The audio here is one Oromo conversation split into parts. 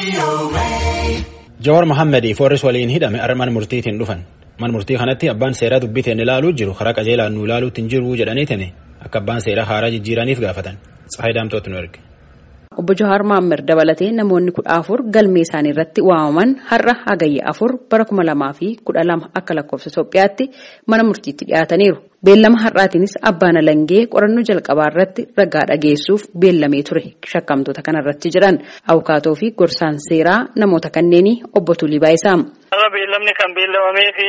Jawaar Mohaammed Foorris waliin hidhame har'a mana murtiitiin dhufan. Mana murtii kanatti abbaan seeraa dubbiteen ilaaluu jiru karaa qajeelaan nu ilaaluutti hin jiru jedhaniitiin akka abbaan seeraa haaraa jijjiiraniif gaafatan. Tsahayi Daamtootu nu erge. Obbo Jawaar Mohaammed dabalatee namoonni kudha afur galmee isaanii irratti waamaman har'a hagayya afur bara kuma lamaa fi kudha lama akka lakkoofsa Itoophiyaatti mana murtiitti dhiyaataniiru. Beellama har'aatiinis abbaan alangee qorannoo jalqabaa irratti ragaa dhageessuuf beellamee ture shakkamtoota kanarratti jedhan abukaatoo fi gorsaan seeraa namoota kanneenii obbo Tulii Baayisaa. Har'a beellamni kan beellamamee fi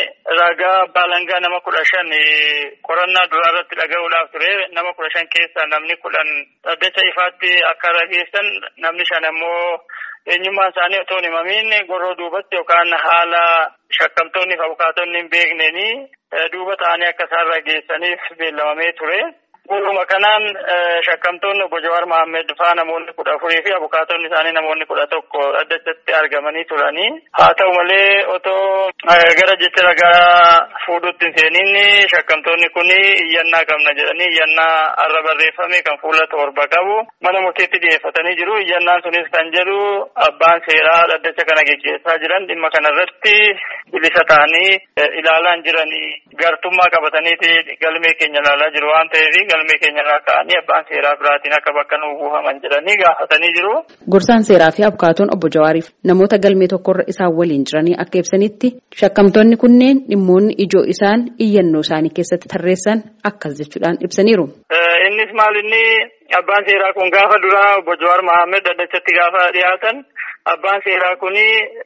ragaa abbaa alangaa nama kudha shan qorannaa duraa irratti dhaga'uudhaaf ture nama kudha shan keessaa namni kudhan dhaddacha ifaatti akka rageessan namni shan ammoo eenyummaan isaanii otoo hin himamiin goroo duubatti yookaan haala shakkamtoonni fi abukaatonni hin beekneenii duuba ta'anii akka isaan rageessaniif beellamamee ture. Guyyuma kanaan shakkamtoonni obbo Jawaar Mohaammed faa namoonni kudha afurii fi abukaatonni isaanii namoonni kudha tokko dhaddachatti argamanii turanii. Haa ta'u malee otoo gara jecha ragaa fuudhutti hin seeniin shakkamtoonni kun iyyannaa qabna jedhanii iyyannaa har'a barreeffame kan fuula torba qabu mana murtiitti dhiyeeffatanii jiru. Iyyannaan sunis kan jedhu abbaan seeraa dhaddacha kana geggeessaa jiran dhimma kanarratti bilisa ta'anii ilaalaa jiranii gartummaa qabataniiti galmee keenya ilaalaa jiru waan ta'eef galmee keenya irraa ka'anii abbaan seeraa biraatiin akka bakka nuu buufaman jedhanii gaafatanii jiru. Gorsaan seeraa fi abukaatoon obbo Jawaariif namoota galmee tokkorra isaan waliin jiranii akka ibsanitti shakkamtoonni kunneen dhimmoonni ijoo isaan iyyannoo isaanii keessatti tarreessan akkas jechuudhaan ibsaniiru. Innis maal inni abbaan seeraa kun gaafa duraa obbo Jawaar Mohaammed dhaddachatti gaafa dhiyaatan abbaan seeraa kun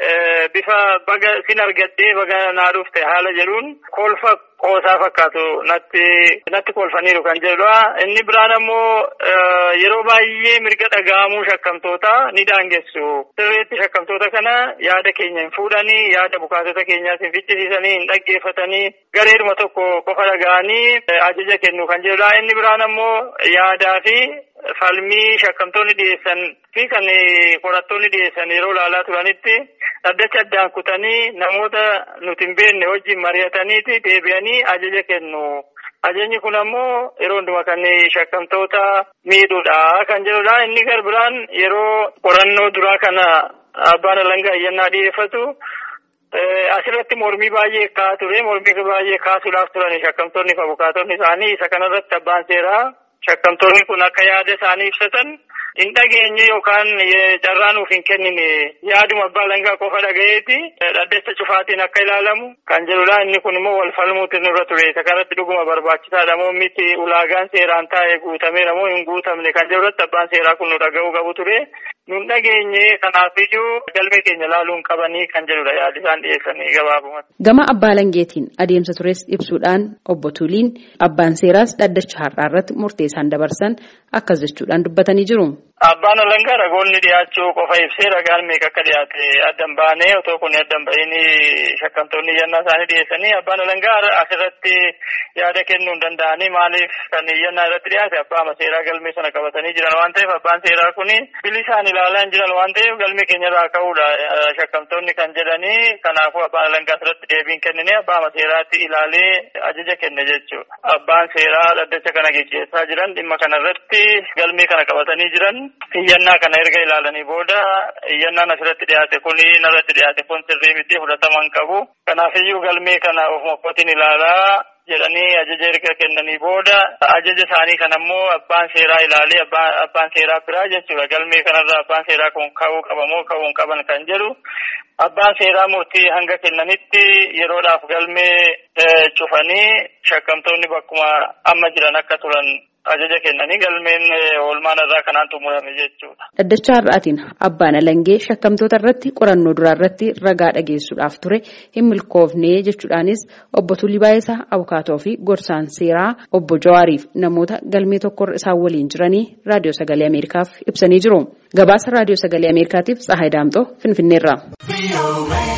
bifa baga sin argadhee baga naa dhufte haala jedhuun kolfa qoosaa fakkaatu natti natti kolfaniiru kan jedhudha. Inni biraan ammoo yeroo baay'ee mirga dhaga'amuu shakkamtoota ni daangessu. Sirreetti shakkamtoota kana yaada keenya hin fuudhanii yaada abukaatota keenyaas hin fichisiisanii hin dhaggeeffatanii gareeduma tokko qofa dhaga'anii ajaja kennu kan jedhudha. Inni biraan ammoo yaadaa fi falmii shakkamtoonni dhiyeessan fi kan qorattoonni dhiyeessan yeroo ilaalaa turanitti dhaddacha addaan kutanii namoota nuti hin beekne wajjin mari'ataniiti deebi'anii ajaja kennu. Ajajni kun ammoo yeroo hundumaa kan shakkamtoota miidhuudha kan jedhudha. Inni gar biraan yeroo qorannoo duraa kana abbaan alangaa iyyannaa dhiyeeffatu asirratti mormii baay'ee kaa ture. Mormii baay'ee kaasuudhaaf turan shakkamtoonni fi abukaatonni isaanii isa kanarratti abbaan seeraa shakkamtoonni kun akka yaada isaanii ibsatan hin dhageenye yookaan carraa nuuf hin kennine yaaduma abbaa alangaa qofa dhagayeeti dhaddacha cufaatiin akka ilaalamu kan jedhudha. Inni kun immoo wal falmuutti nurra ture. Isa kanatti dhuguma barbaachisaadha moo miti ulaagaan seeraan taa'e guutameera moo hin guutamne kan jedhurratti abbaan seeraa kun nu dhaga'uu qabu ture. Nun dhageenye kanaafiyyuu galmee keenya ilaaluun qabanii kan jedhudha yaadi isaan dhiyeessanii gabaabumatti. Gama abbaa alangeetiin adeemsa tures ibsuudhaan obbo Tuliin abbaan seeraas dhaddacha har'aa irratti murtee isaan dabarsan akkas jechuudhaan dubbatanii jiru. Abbaan alangaa ragoonni dhiyaachuu qofa ibsee ragaan meeqa akka dhiyaate addan baanee otoo kun addan ba'iin shakkamtoonni iyyannaa isaanii dhiyeessanii abbaan alangaa asirratti yaada kennuu hin danda'anii maaliif kan iyyannaa irratti dhiyaate abbaa seeraa galmee sana qabatanii jiran waan ta'eef abbaan seeraa kun bilisaan ilaalaa hin jiran waan ta'eef galmee keenya irraa ka'uudha shakkamtoonni kan jedhanii kanaafuu abbaan alangaa asirratti deebiin kennine abbaa seeraatti ilaalee ajaja kenne jechuudha. Abbaan seeraa dhaddacha kana geggeessaa jiran dhimma kanarratti galmee kana qabatanii jiran iyyannaa kana erga ilaalanii booda iyyannaan asirratti dhiyaate kun narratti dhiyaate kun sirrii miti fudhatama hin qabu. Kanaafiyyuu galmee kana ofuma kootiin ilaalaa jedhanii ajaja erga kennanii booda ajaja isaanii kan ammoo abbaan seeraa ilaalee abbaan seeraa biraa jechuudha. Galmee kanarraa abbaan seeraa kun ka'uu qaba moo ka'uu hin qaban kan jedhu abbaan seeraa murtii hanga kennanitti yeroodhaaf galmee cufanii shakkamtoonni bakkuma amma jiran akka turan ajaja kennanii galmeen oolmaan irraa kanaan xumurame jechuudha. Dhaddacha har'aatiin abbaan alangee shakkamtoota irratti qorannoo duraa irratti ragaa dhageessuudhaaf ture hin milkoofne jechuudhaanis obbo Tulii Baayisaa abukaatoo fi gorsaan seeraa obbo Jawaariif namoota galmee tokkorra isaan waliin jiranii raadiyoo sagalee Ameerikaaf ibsanii jiru. Gabaasa raadiyoo sagalee Ameerikaatiif Tsahaay Daamxoo Finfinneerraa.